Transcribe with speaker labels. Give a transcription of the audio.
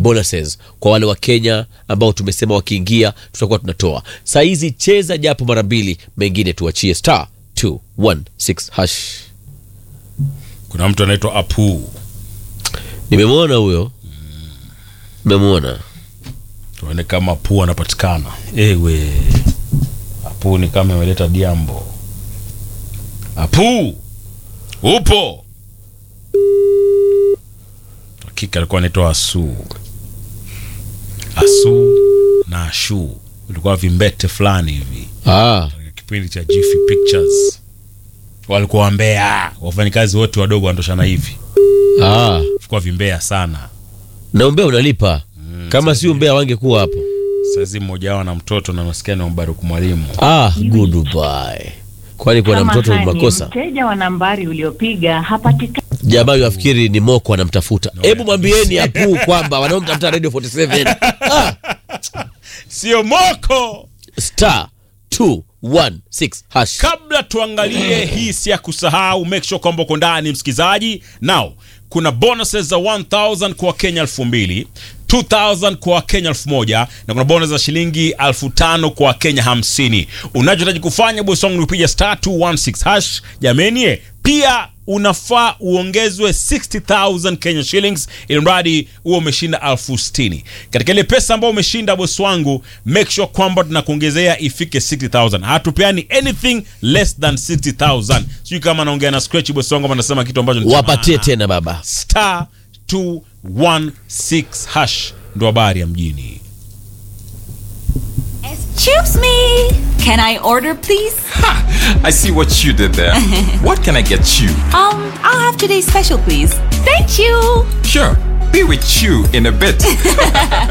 Speaker 1: bonuses kwa wale wa Kenya ambao tumesema wakiingia tutakuwa tunatoa. Saa hizi cheza japo mara mbili, mengine tuachie star 216 hash.
Speaker 2: Kuna mtu anaitwa Apu,
Speaker 1: Nimemwona huyo, nimemwona
Speaker 2: tuone kama Apu anapatikana. Ewe Apu ni kama ameleta diambo. Apu upo? Hakika alikuwa anaitwa Asu, Asu na Ashu, ulikuwa vimbete fulani hivi
Speaker 1: ah,
Speaker 2: katika kipindi cha Jiffy Pictures, walikuwa wambea, wafanyikazi wote wadogo wanatoshana hivi,
Speaker 1: ah.
Speaker 2: ulikuwa vimbea sana.
Speaker 1: na umbea unalipa kama si umbea wangekuwa hapo.
Speaker 2: Saizi mmoja wao na mtoto na maskani wa Mbaruku mwalimu
Speaker 1: Ah, goodbye. Kwani kuna mtoto ni
Speaker 3: Samahani,
Speaker 1: makosa?
Speaker 3: Mteja wa nambari uliopiga hapatikani.
Speaker 1: Jamaa yafikiri ni Moko anamtafuta. Hebu mwambieni Apu kwamba wanaomtafuta Radio 47 ah,
Speaker 2: sio moko.
Speaker 1: star 216 hash.
Speaker 2: Kabla tuangalie hii, si ya kusahau, make sure kwamba uko ndani msikizaji. Now kuna bonuses za 1000 kwa Wakenya 2000 2000 kwa Wakenya 1000 na kuna bonus za shilingi 5000 kwa Wakenya 50. Unachohitaji kufanya bosi wangu ni kupiga star 216 hash. Jameni, eh, pia unafaa uongezwe 60000 Kenya shillings ili mradi huo umeshinda elfu sitini katika ile pesa ambayo umeshinda bosi wangu make sure kwamba tunakuongezea ifike 60000 hatupeani anything less than 60000 sijui kama naongea na scratch bosi wangu ama nasema kitu ambacho ni cha
Speaker 1: Wapatie
Speaker 2: maana.
Speaker 1: tena baba.
Speaker 2: star 216 hash ndo habari ya mjini
Speaker 4: Excuse me. Can I order, please?
Speaker 5: I see what you did there. what can I get you?
Speaker 4: Um, I'll have today's special, please. Thank you.
Speaker 5: Sure, be with you in a bit.